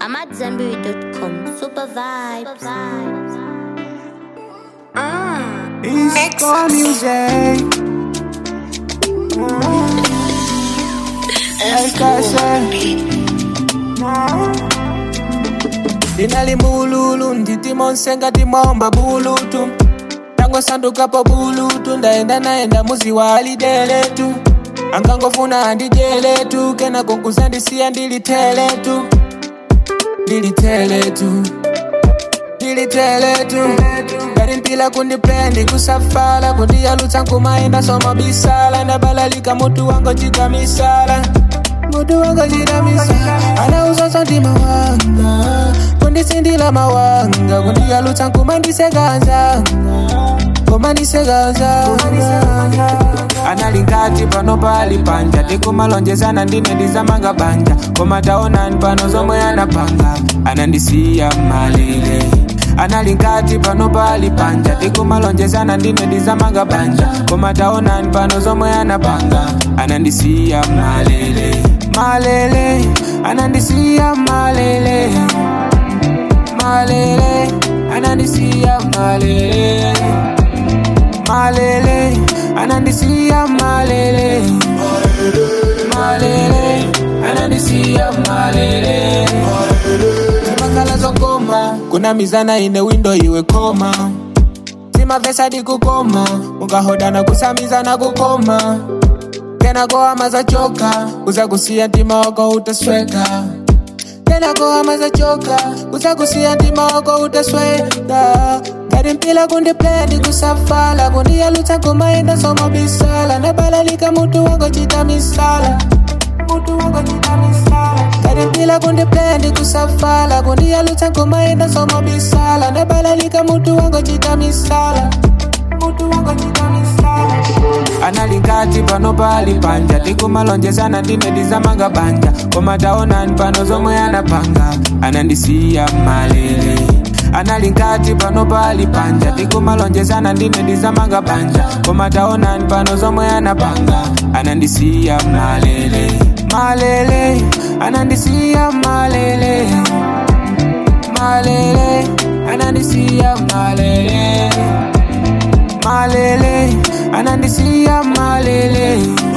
I'm at Zenberry.com. Super vibes. It's core music. Like I said. Dinali mululu nditi monsenga timomba bulutu tangosandukapo bulutu ndaenda naenda muzi wa alideletu angangofuna andijeletu kena konguzandisiya ndiliteletu ndiliteletu ndiliteletu ngati mpila kundipendi kusafala kundiyalutsa nkumaenda soma bisala ndabalalika mutu wango chita misala mutu wango chita misala anauzoso ndima wanga kundisindila mawanga kundiyalutsa nkumandiseganza kumandiseganza analingati pano pali panja tikumalonjezana ndine ndizamanga banja koma taonani pano zomwe anapanga anandisiya malele analingati pano pali panja tikumalonjezana ndine ndizamanga banja koma taonani pano zomwe anapanga anandisiya malele malele anandisiya malele malele anandisiya malele malele anandisiya malele malele anandisiya malele zimakhala zokoma kuna mizana ine windo iwe koma zimavesa dikukoma mukahodana kusamizana kukoma tena koama zachoka uzakusiya ntima wako utasweka tena koama zachoka uzakusiya ntima wako utasweka ngati mpila kundipendi kusafala kundiyalutsa kumaenda soma bisala nabalalika mutu wango chita misala mutu wango chita misala ngati mpila kundipendi kusafala kundiyalutsa kumaenda soma bisala nabalalika mutu wango chita misala mutu wango chita misala analingati pano pali panja tikumalonjezana ndine ndizamanga banja koma taonani pano zomwe anapanga anandisiya malele analingati pano pali panja tikumalonjezana ndine ndizamanga banja koma taonani pano zomwe anapanga anandisiya malele malele anandisiya malele malele anandisiya malele malele anandisiya malele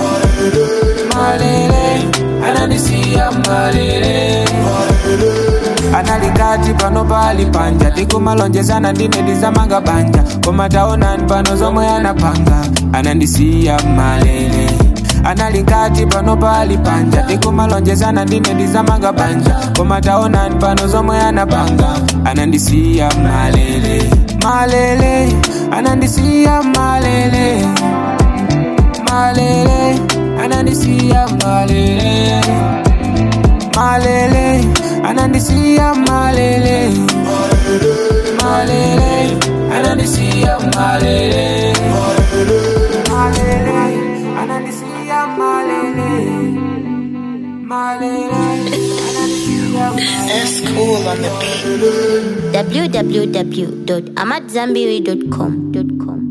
malele anandisiya malele analingati pano pali panja tikumalonjezana ndine ndizamanga banja koma taonani pano zomwe anapanga anandisiya malele analingati pano pali panja tikumalonjezana ndine ndizamanga banja koma taonani pano zomwe anapanga anandisiya malele malele anandisiya malele malele anandisiya malele malele anandisiya malele malele anandisiya malele malele anandisiya malele malele anandisiya malele That's cool on the beat. www.amatzambiri.com.